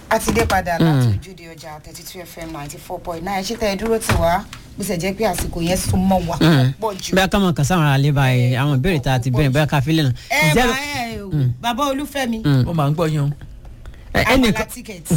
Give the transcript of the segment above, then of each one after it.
a ti dé padà láti ojúde ọjà thirty two fm ninety four point nine ṣé tẹ́ ẹ dúró tì wá bó ṣe jẹ́ pé àsìkò yẹn sún mọ́ wa pọ̀ jù. bóyá ká mọ̀ kàn sáwọn ará lé báyìí àwọn ìbéèrè tá a ti bẹ̀rẹ̀ bóyá ká fi lè nà. ẹ bá ẹ o bàbá olúfẹ́mi ó máa ń gbọ́ yín o. àmàlà tíkẹ́ẹ̀tì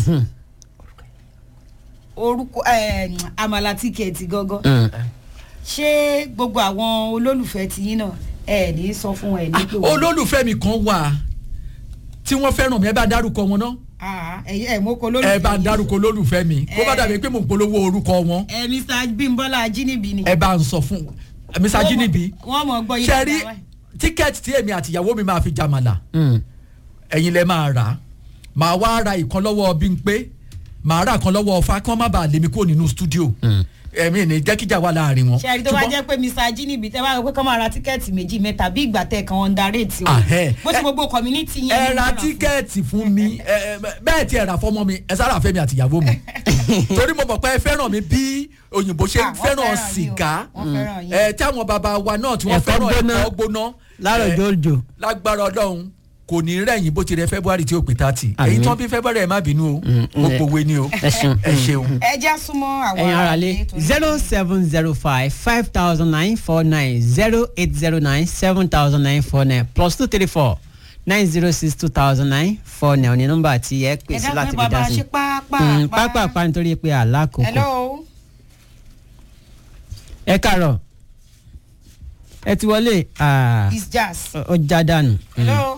orúkọ ẹ, àmàlà tíkẹ́ẹ̀tì gángan ṣé gbogbo àwọn olólùfẹ́ tiyín náà ẹ ní sọ fún ẹ ní pé wọ́n- olólùfẹ́ mi kan wà tí wọ́n fẹ́ràn mi ẹ bá dárúkọ wọn náà Ah, ẹ ẹ mọ kó olólùfẹ́ ẹ bá yín. dárúkọ olólùfẹ́ mi kó bá Eh. dàbí pé mò ń polówó orúkọ wọn ẹ mr bimbola ajínibí ni. ẹ bá ń sọ fún mr jinibi wọ́n mọ̀ gbọ́ yín ṣe rí dáadáa. tíkẹ́ẹ̀tì tí èmi àti ìyàwó mi máa fi jàmàlà ẹ̀yin lẹ máa rà á màá wá ra ìkan lọ́wọ́ Bímpé màá ra ìkan lọ́wọ́ Ọfà kí wọ́n má bàa lé mi kúrò nínú stúdíò ẹ̀mí ní jẹ́kíjà wà láàrin wọn. ṣe rí tó bá Ṣùgbọ́n- jẹ́ pé mr ajínibí tẹ́ bá rò pé kọ́ máa ra tíkẹ́ẹ̀tì méjì mẹ́ta bí ìgbà tẹ̀ kan underrate o Ahẹ́. bó ṣe gbogbo community yẹn ẹ ni ra wọ́n rà fún. tíkẹ́ẹ̀tì fún mi ẹ, ẹ, bẹ́ẹ̀ tí ẹ rà fọmọ mi ẹ sára fẹ́mi àtìyàwó mi torí mo mọ̀ pé ẹ fẹ́ràn mi bí òyìnbó ṣe Ah, wọ́n fẹ́ràn fẹ́ràn yín o. sìgá Wọ́n fẹ́ràn yín. ẹ tí àwọn bàbá wa náà tí wọ́n Ẹ̀kọ́ fẹ́ràn gbóná. ẹ̀kọ́ gbóná láàárọ̀ ẹ, jòjò. lágbára ọlọ́run kò ní rẹ̀yìn bó ti rẹ february tí ó pè tààtì Àmín. èyí tán bí february ẹ má bínú o ó ẹ- pòwe ni o ẹ ṣeun. ẹ ṣeun. ẹ já súnmọ́ àwọn ẹ̀yin ara lé aráalé torí- zero seven zero five five thousand nine four nine zero eight zero nine seven thousand nine four nine plus two three four nine zero six two thousand nine four nine ní nọ́mbà tí ẹ pè ẹ sí dákun láti ẹ fi bàbá dá sí. ṣe pápá Mm, pápápá nítorí pé àlákòókò. hello ẹ kàárọ̀ ẹ ti wọlé ah, it's jazz ó já dànù. hello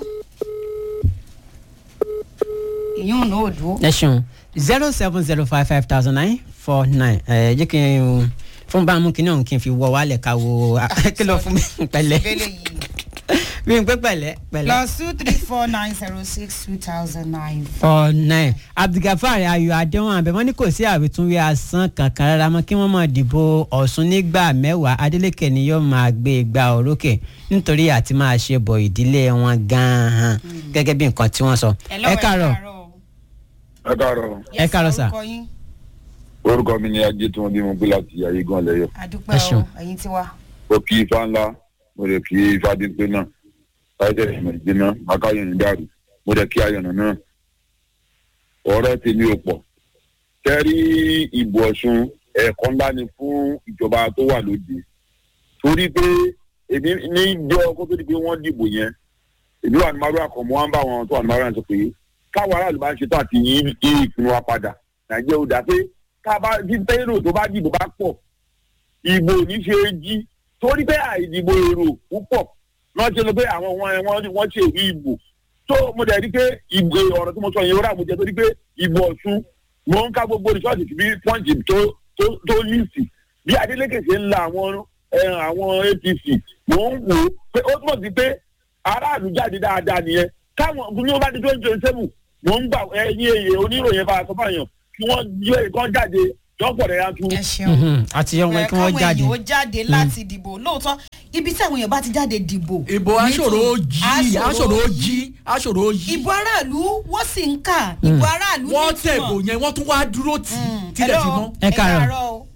ìyún náà ò dúró. ẹ ṣeun zero seven zero five five thousand nine four nine ẹ jẹ́ kí n fún bámu kí náà kí n fi wọ wálẹ̀ ká wo kí ló fún mi pẹ̀lẹ́ ìbéèrè yìí bí n pẹ́ pẹ̀lẹ́ pẹ̀lẹ́. plus two three four nine zero six two thousand nine. four nine abdulgafar ayọ̀ adéwọ̀n abẹ wọ́n ní kò sí àwítúnwí asán kankan rárá mọ́ kí wọ́n máa dìbò ọ̀ṣun nígbà mẹ́wàá adeleke ni yóò máa gbé igba òrókè nítorí àti máa ṣe bọ̀ ìdílé wọn gan-an gẹ́gẹ́ bí nǹkan tí wọ́n sọ. Hello, ẹ káàárọ̀ ẹ káàárọ̀ Ẹ káàárọ̀ sà. orúkọ yín orúkọ mi ni ajé tí wọn bí mo gbé láti ayégan lẹyọ àdúpẹ́ Ẹ o ṣeun. ẹ̀yin ti wá. mo kí ifá ńlá mo lè kí ifá dípé náà táyé ìmọ̀ ìdíná akáyọ̀nù dàrú mo lè kí ayọ̀nù náà ọ̀rọ̀ tèmi ò pọ̀ kẹ́rí ìbò ọ̀ṣun ẹ̀ẹ̀kan ńlá ni fún ìjọba tó wà lóde torí pé èmi ní ìjọ kó tó di pé wọ́n dìbò yẹn èmi wà ní márùn àkànmọ́ wọn bá wọn tó wà ní márùn àti pé káwọn aráàlú bá ń ṣe tó àti yí yí ìpinnu wa padà nàìjíríà ò dá pé ká bá tí tẹ́rọ tó bá dìbò bá pọ̀ ìbò ní ṣe é jí torí pé àìdìbò èrò púpọ̀ náà ṣe lọ pé àwọn wọn wọn wọ́n ṣe èrí ìbò tó mo dẹ̀ rí pé ìbò ọ̀rọ̀ tí mo sọ yẹn ó rà mo jẹ torí pé ìbò ọ̀ṣun mo ń ká gbogbo rìsọ́ọ̀tì bí pọ́ǹtì tó tó tó líìsì bí adeleke ṣe ń la àwọn ẹ, àwọn apc mo ń wò ó pé ó túmọ̀ sí pé aráàlú jáde dáadáa nìyẹn káwọn ní ó bá di twenty twenty seven mo ń gbà ẹyin èyí oníròyìn bá a sọ fáyàn kí wọ́n yọ ìkan jáde jọ́pọ̀ rẹ̀ yàtú. ẹ ṣeun. Mhm, àti yọ̀wọ̀n Ẹ kí wọ́n káwọn jáde. èèyàn ó jáde láti dìbò lóòótọ́ ibi tí àwọn èèyàn bá ti jáde dìbò. ìbò aṣòro ó jí Aṣòro aṣòro ó ó jí aṣòro ó jí ìbò aráàlú wọ́n sì ń kà ìbò aráàlú wọ́n nítumọ̀. tẹ̀bò yẹn wọ́n tún wá dúró tì Mm, tílẹ̀ fi hello, mọ́. Ẹ káàárọ̀. o.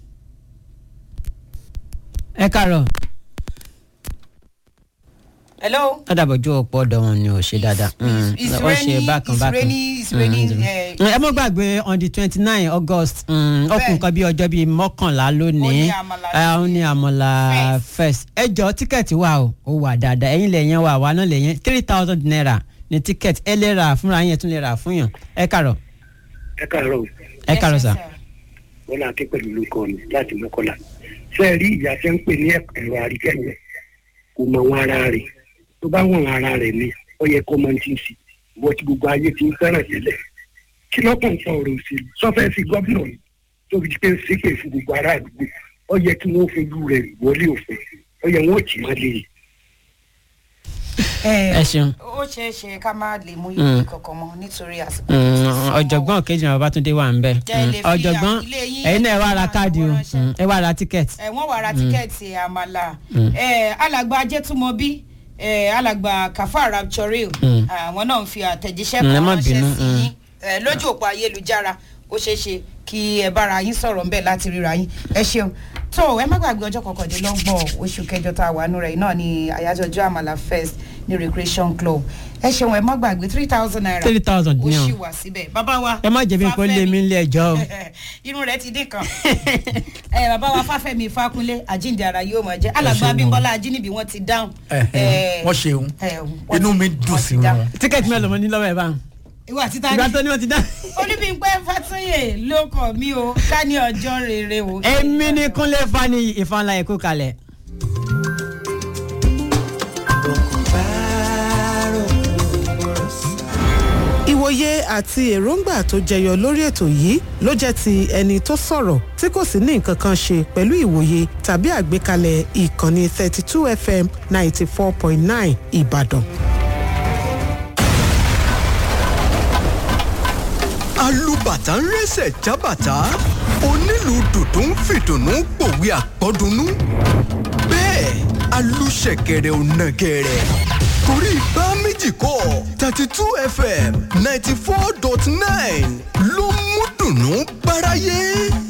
ẹ kàárọ̀ hello. ládàbọ̀jú ọ̀pọ̀ ọ̀dọ̀ wọn ni ò ṣe dáadáa Mm, it's wọ́n ṣe raining, bákan it's bákan. raining, it's raining, Mm, eh, ẹ mọ́ gbàgbé on the twenty nine august mm, ó kù Bẹ́ẹ̀. nǹkan bí ọjọ́ bíi mọ́kànlá Ó lónìí ní àmàlà Eh, ó ní àmàlà first ẹ jọ tíkẹ́ẹ̀tì wà o ó wà dáadáa ẹ̀yin lè yẹn wà wà náà lè yẹn three thousand naira ní tíkẹ́ẹ̀tì ẹ lè rà fúnra yẹn tún lè rà fún yàn ẹ kàrọ̀ ẹ káàárọ̀ ẹ kàrọ̀ sà. wọn là ké pẹ̀lú lóko mi láti mọ́kànlá ṣé ẹ rí ìyá ṣe ń pè ní ẹ̀rọ àríkẹ́ yẹn kò mọ wọn ara rẹ̀ tó bá wọn ara rẹ̀ ni ó yẹ kó mọ ti ń sì wọ́n ti gbogbo ayé ti ń fẹ́ràn tẹ́lẹ̀ kí lọ́kàn fa ọ̀rọ̀ òṣèlú sọ́fẹ́ sí gómìnà ni tó fi pé ń ṣépè fún gbogbo ará àdúgbò ó yẹ kí wọ́n fojú rẹ̀ wọlé òfin ó yẹ wọ́n ò tì má lè ẹ ṣeun. ó ṣeé ṣe ká má lè mú ìwé kankan mọ nítorí àsìkò. Mm, ọ̀jọ̀gbọ́n kejì náà babatunde wà ń bẹ̀ Jẹ́ ẹ lè fi ọ̀jọ̀gbọ́n ilé yín ẹ̀yin náà ẹ wá ra àti káàdì o àwọn ránṣẹ́. Mm, ẹ wá ra tíkẹ́ẹ̀tì. ẹ wọ́n wá ra tíkẹ́ẹ̀tì àmàlà ẹ alàgbà ajẹ́túmọ̀bí ẹ alàgbà kàfà rapturil Mm. àwọn náà ń fi àtẹ̀jíṣẹ́ Mm, ẹ kan má ránṣẹ́ bínú, sí mm. yín ẹ lójú òpó ayélujára ó ṣeé ṣe kí ẹ bára yín sọ̀rọ̀ ńbẹ̀ láti ríra yín ẹ ṣeun tó ẹ má gbàgbé ọjọ́ kọkàndínlọ́gbọ̀n oṣù kẹjọ tá a wà nù rẹ̀ náà ni àyájọ́ ọjọ́ àmàlà first ní recreation club ẹ ṣeun ẹ má gbàgbé three thousand naira three thousand ó ní ṣì ọ wà síbẹ̀ bàbá wa ẹ má jẹ̀bi nǹkan lé mi nílé ẹjọ́ o. irun rẹ ti dín kan ẹ bàbá wa fáfẹ́mi fákúnlé àjíǹde ara yóò máa jẹ́ alàgbà abímbọ́lá ajínigbì wọ́n ti dáhùn. Ẹ̀hẹ̀, wọ́n ṣeun ẹ, wọ́n inú ti- mi dùn wọ́n sí ti dáhùn. wọn. tíkẹ́ẹ̀tì mẹ́rin lọ́mọ ní lọ́wọ́ ẹ̀ bá ń. ìwà títa ìgbà ní tó ní wọ́n ti dá. olúbíńpẹ́ fàtúnyè ló kọ̀ mí o ká ní ọjọ́ rere o. èmi ni kúnlẹ̀ fani ìfanla ẹ̀kú kalẹ̀. ìwòye àti èròǹgbà tó jẹyọ lórí ètò yìí ló jẹ́ ti ẹni tó sọ̀rọ̀ tí kò sì ní nǹkan kan ṣe pẹ̀lú ìwòye tàbí àgbékalẹ̀ ìkànnì 32 fm 94.9 ìbàdàn. alùbàtà ń rẹ́sẹ̀ jábàtà onílù dùdú ń fìdùnnú pòwe àpọ́dúnú bẹ́ẹ̀ alùṣẹ̀kẹ̀rẹ̀ ò nàgẹ̀rẹ̀ torí bá méjì kọ́ thirty two fm ninety four dot nine ló mú dùnnú báráyé.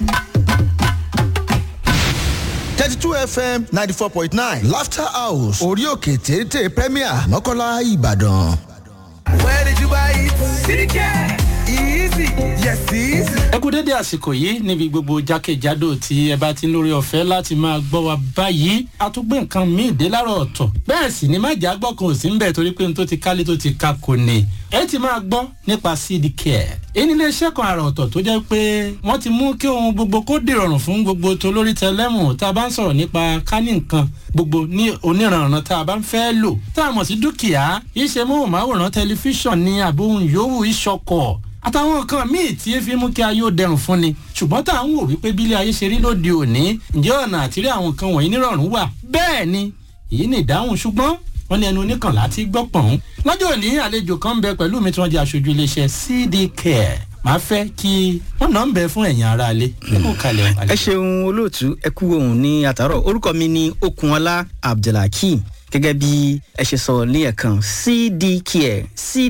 thirty two fm ninety four point nine laughter house orí òkè téńté premier mọ́kànlá ìbàdàn. where did you buy it? cdk easy yes easy. ẹ kú dédé àsìkò yìí níbi gbogbo jákèjádò tí ẹ bá ti ń lórí ọ̀fẹ́ láti máa gbọ́ wa báyìí a tún gbé nǹkan míì dé láàárọ̀ ọ̀tọ̀ bẹ́ẹ̀ sì ni má jà gbọ́ kan ò sí ń bẹ̀ torí pé n tó ti kálé tó ti ka kò ní ẹ ti máa gbọ́ nípa cd care èyí ni iléeṣẹ́ kan àrà ọ̀tọ̀ tó jẹ́ pé wọ́n ti mú kí ohun gbogbo kó dìrọ̀rùn fún gbogbo tó lórí tẹlẹ́mù tá a bá ń sọ̀rọ̀ nípa kání nǹkan gbogbo ní oníranran tá a bá ń fẹ́ lò tá a mọ̀ sí dúkìá iṣẹ́ móhùnmáwòrán tẹlifíṣàn ní àbóhùn yòówù ìṣọkọ̀ àtàwọn nǹkan míì tí fi mú kí ayé ó dẹrùn fún ni ṣùgbọ́n tá à ń wò wípé bílé ayé ṣe rí lóde òní ǹjẹ́ ọ̀nà àtìrí àwọn nǹkan wọ̀nyí nírọ̀rùn wà bẹ́ẹ̀ ni èyí ni ìdáhùn ṣùgbọ́n wọ́n ní ẹnu oníkànlá ti gbọ́ pọ̀n. lọ́jọ́ òní àlejò kan ń bẹ pẹ̀lú mi tí wọ́n jẹ́ aṣojú iléeṣẹ́ cd care màá fẹ́ kí wọ́n náà ń bẹ fún ẹ̀yìn ara alẹ́ kó kalẹ̀ ẹ ṣeun olóòtú ẹ kú ohun ní àtàrọ orúkọ mi ni okunola abdulhakeem gẹ́gẹ́ bí ẹ ṣe sọ ní ẹ̀kan cdcare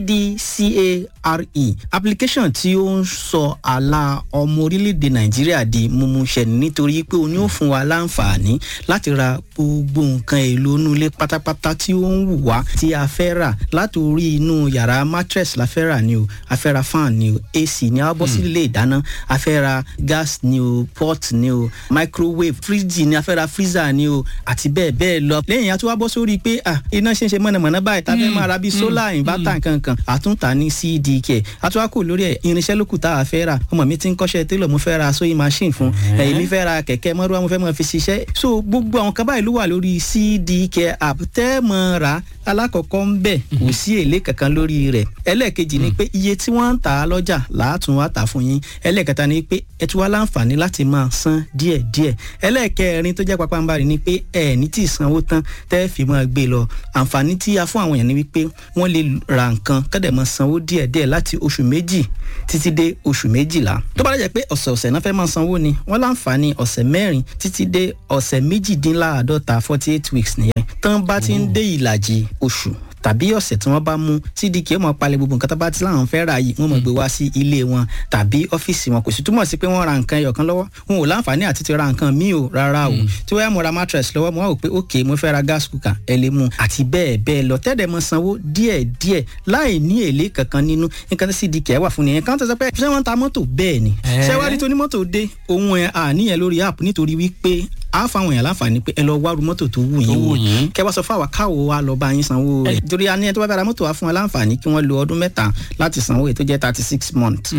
cdcare application tí ó ń sọ àlà ọmọ orílẹ̀-èdè nàìjíríà di mímúṣẹ nítorí pé o ní ó fún wa láǹfààní láti ra gbogbo nǹkan èlò inú ilé pátápátá tí ó ń wù wá tí a fẹ́ rà láti orí inú yàrá mattress la fẹ́ rà ni o a fẹ́ ra fan ni o ac ni a bọ́ sí ilé ìdáná a fẹ́ ra gas ni o pot ni o microwave fridge ni a fẹ́ ra freezer ni o àti bẹ́ẹ̀ bẹ́ẹ̀ lọ lẹ́yìn àti wá bọ́ sórí pé ah iná ṣe ń ṣe mọ̀nàmọ́ná báyìí tá a fẹ́ máa ra bíi solar inverter nkankan àtúntà ní cdk àtúwákò lórí ẹ̀ irinṣẹ́ lókù tá a fẹ́ rà ọmọ mi ti ń kọ́ṣẹ́ télọ̀ mo fẹ́ ra sewing machine fún ẹ̀yìn mi fẹ́ ra kẹ̀kẹ́ mọ́rúwá mo fẹ́ mọ́ fi ṣiṣẹ́ so gbogbo àwọn kan báyìí ló wà lórí cdk app tẹ́ mọ́ ra alákọ̀ọ́kọ́ ń bẹ̀ kò sí èlé kankan lórí rẹ̀ ẹlẹ́ẹ̀kejì ni pé iye tí wọ́n ń tà á lọ́jà làátún wá tà fún yín ẹlẹ́ẹ̀kẹta ni pé ẹ tún wá láǹfààní láti máa san díẹ̀díẹ̀ ẹlẹ́ẹ̀kẹrin tó jẹ́ pápánbarì ni pé ẹ ní tí ì sanwó tán tẹ́ fi máa gbé lọ àǹfààní tí a fún àwọn èèyàn ni wípé wọ́n lè ra nǹkan kọ́dẹ̀ máa sanwó díẹ̀díẹ̀ láti oṣù méjì títí dé oṣù méjìlá tó bá dẹ̀ pé ọ̀sẹ̀ ọ̀sẹ̀ náà fẹ́ máa sanwó ni wọ́n láǹfààní ọ̀sẹ̀ mẹ́rin títí dé ọ̀sẹ̀ méjìdínláàádọ́ta forty eight weeks nìyẹn tán bá ti ń dé ìlàjì oṣù tàbí ọ̀sẹ̀ tí wọ́n bá mú cdk ó mọ̀ palẹ̀ gbogbo nǹkan tó bá ti láwọn fẹ́ ra yìí wọ́n mọ̀ gbé wá sí ilé wọn tàbí ọ́fíìsì wọn kò sì túmọ̀ sí pé wọ́n ra nǹkan ẹyọ̀kan lọ́wọ́ wọn ò láǹfààní àti ti ra nǹkan míì o rárá o tí wọ́n yà mo ra mattress lọ́wọ́ mo wá wò pé ok mo fẹ́ ra gas cooker ẹ lè mú àti bẹ́ẹ̀ bẹ́ẹ̀ lọ tẹ́lẹ̀ mọ sanwó díẹ̀ díẹ̀ láì ní èlé kankan nínú nǹkan tí cdk wà fún nìyẹn kan tó sọ pé ṣé wọ́n ń ta mọ́tò bẹ́ẹ̀ ni ṣé wá rí tó ní mọ́tò dé ohun ẹ̀ àníyàn lórí app nítorí wípé a fáwọn èèyàn láǹfààní pé ẹ lọ wá ru mọ́tò tó wù yín wò kẹ wá sọ fún àwa káwo wa lọ bá yín sanwó rẹ̀ torí a ní ẹ tó bá fẹ́ ra mọ́tò wa fún wa láǹfààní kí wọ́n lo ọdún mẹ́ta láti sanwó èyí tó jẹ́ thirty six months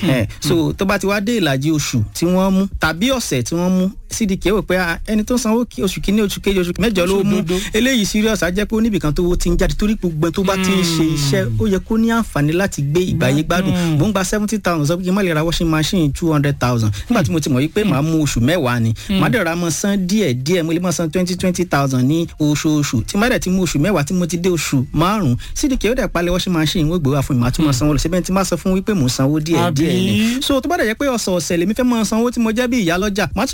so tó bá ti wá dé ìlàjì oṣù tí wọ́n mú tàbí ọ̀sẹ̀ tí wọ́n mú cdk wò pé ẹni tó sanwó oṣù kìíní oṣù kejì oṣù mẹ́jọ ló mú eléyìí serious á jẹ́ pé oníbìkan tó ti ń jáde torí gbogbo tó bá ti ń ṣe iṣẹ́ ó yẹ kó ní àǹfààní láti gbé ìgbàyé gbádùn mò ń gba seventy thousand sọ pé kí n má lè ra washing machine two hundred thousand nígbà tí mo ti mọ̀ wípé màá mú oṣù mẹ́wàá ni màá dẹ̀ ra mọ́ san díẹ̀ díẹ̀ mo lè mọ́ san twenty twenty thousand ní oṣooṣù tí má dẹ̀ ti mú oṣù mẹ́wàá tí mo ti dé oṣù márùn-ún cdk ó dẹ̀ palẹ̀ washing machine wọ́n gbé wá fún mi màá tún mọ́ sanwó lọ síbẹ̀ tí má sọ fún wípé mò ń sanwó díẹ̀ díẹ̀ ni so tó bá dẹ̀ jẹ́ pé ọ̀sẹ̀ ọ̀sẹ̀ lèmi fẹ́ mọ́ sanwó tí mo jẹ́ bí ìyá lọ́jà má ti rọra mú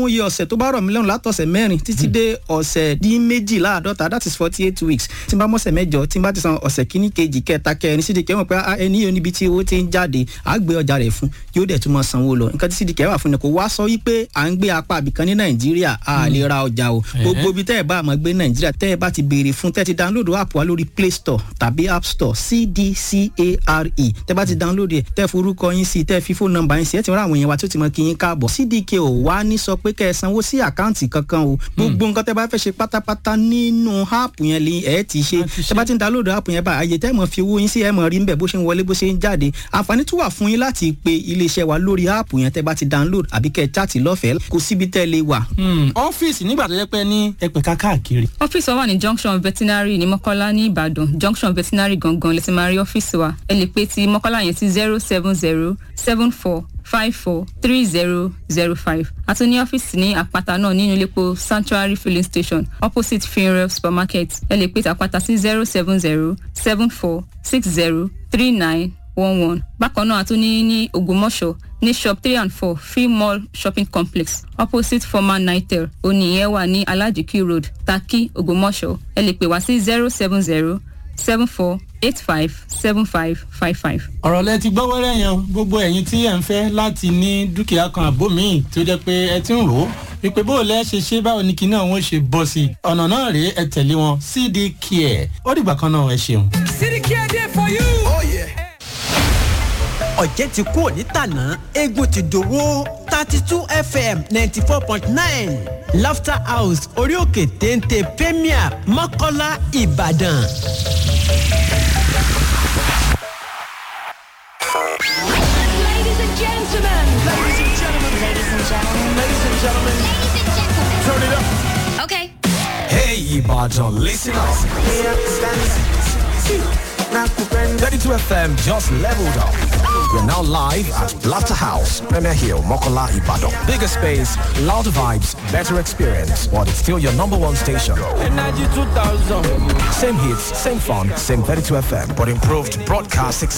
mú iye ọ̀sẹ̀ tó bá rọ̀ mí lọ́rùn látọ̀sẹ̀ mẹ́rin títí dé ọ̀sẹ̀ dín méjìláàdọ́ta that is forty eight weeks tí n bá mọ̀sẹ̀ mẹ́jọ tí n bá ti san ọ̀sẹ̀ kíní kejì kẹta kẹrin sídìkì ẹ̀ mọ̀ pé ah, ẹni yóò níbi tí owó ti ń jáde á gbé ọjà rẹ̀ fún yóò dẹ̀ tún mọ̀ sanwó lọ nǹkan tí sídìkì ẹ̀ wà fún ni kò wá sọ wípé à ń gbé apá àbìkan ní nàìjíríà a lè ra ọjà o gbogbo ibi tẹ́ ẹ̀ bá àmọ́ gbé nàìjíríà tẹ́ ẹ̀ bá ti béèrè fún tẹ́ ẹ ti download app wa lórí play store tàbí app store cdcare tẹ́ ẹ bá ti download ẹ̀ tẹ́ ẹ forúkọ yín sí tẹ́ ẹ fi fóònù nọ́mbà yín sí ẹ ti rán àwọn èèyàn wa tó ti mọ kí yín káàbọ̀ cdk ò wá ní sọ pé kẹ́ ẹ sanwó sí àkáǹtì kankan o gbogbo nǹkan tẹ́ ẹ bá fẹ́ ṣe pátápátá nínú app yẹn lè ẹ ti ṣe tẹ́ ẹ bá ti ń download app yẹn bá àyè tẹ́ ẹ mọ̀ fi owó yín sí ẹ mọ̀ rí nbẹ̀ bó ṣe ń wọlé bó ṣe ń jáde àǹfààní tún wà fún yín láti pe iléeṣẹ́ wa lórí app yẹn tẹ́ ẹ bá ti download àbí kẹ́ ẹ chaàtì lọ́fẹ̀ẹ́ kò síbi tẹ́ ẹ lè wà. ọ́fíìsì nígbà tó yẹ pé ní ẹpẹ̀ka káàkiri. ọ́fíìsì wa wà ní junction veterinary ní mọ́kọ́lá ní ìbàdàn junction veterinary gangan lè ti máa rí ọ́fíìsì wa ẹ lè pe ti mọ́kọ́lá yẹn sí zero seven zero seven four five four three zero zero five àti ní ọ́fíìsì ní àpáta náà nínú iléepo sanctuary filling station opposite funeral supermarket ẹ lè pe ti àpáta sí zero seven zero seven four six zero three nine one one bákan náà a tún ní ní ògbómọ̀ṣọ́ ní shop three and four free mall shopping complex opposite former nitel oníyẹn wà ní alajiki road taki ògbómọ̀ṣọ́ ẹ lè pè wá sí zero seven zero seven four eight five seven five five five. ọ̀rọ̀ lẹ ti gbọ́ wẹ́rẹ́ yẹn o. gbogbo ẹ̀yin tí ẹ̀ ń fẹ́ láti ní dúkìá kan àbó míì tó jẹ́ pé ẹ ti ń rò ó wípé bó o lẹ́ ṣe ṣe báwo ni kinní àwọn ṣe bọ́ sí i ọ̀nà náà rèé ẹ tẹ̀lé wọn cd care ó dìgbà kan náà ẹ ṣeun. Sidicare there for you. Oh yeah. ọ̀jẹ̀ ti kú òní tàná eégún ti dòwó thirty two fm ninety four point nine laughter house orí òkè téńté premier mọ́kọ́lá ìbàdàn. Ladies and gentlemen. Ladies and gentlemen. Ladies and gentlemen. Ladies and gentlemen. Ladies and gentlemen. Turn it up. Okay. Hey, Ibadan, listen up. 32 FM just leveled up. We're now live at Laughter House, Premier Hill, Mokola, Ibadan. Bigger space, louder vibes, better experience, but it's still your number one station. Energy 2000. Same hits, same fun, same 32 FM, but improved broadcast